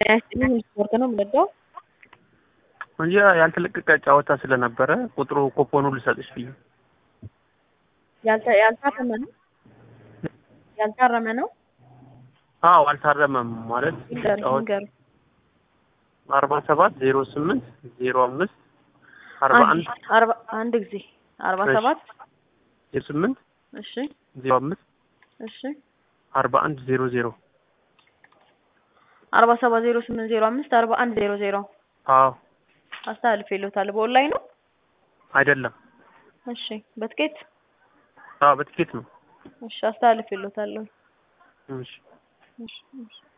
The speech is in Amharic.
ያስጥልኝ ስፖርት ነው የምወደው። እንጂ ያልተለቀቀ ጨዋታ ስለነበረ ቁጥሩ ኮፖኑ ልሰጥሽ ብዬ ያልተ ያልታረመ ነው ያልታረመ ነው። አዎ አልታረመም ማለት ይንገር ጨዋታ ይንገር አርባ ሰባት ዜሮ ስምንት ዜሮ አምስት አርባ አንድ አርባ አንድ ጊዜ አርባ እሺ። ሰባት ዜሮ ስምንት እሺ ዜሮ አምስት እሺ አርባ አንድ ዜሮ ዜሮ አርባ ሰባት ዜሮ ስምንት ዜሮ አምስት አርባ አንድ ዜሮ ዜሮ አዎ አስተላልፍ ይሎታል። በኦንላይን ነው። አይደለም እሺ በትኬት አዎ በትኬት ነው እሺ አስተላልፍ ይሎታል። እሺ እሺ እሺ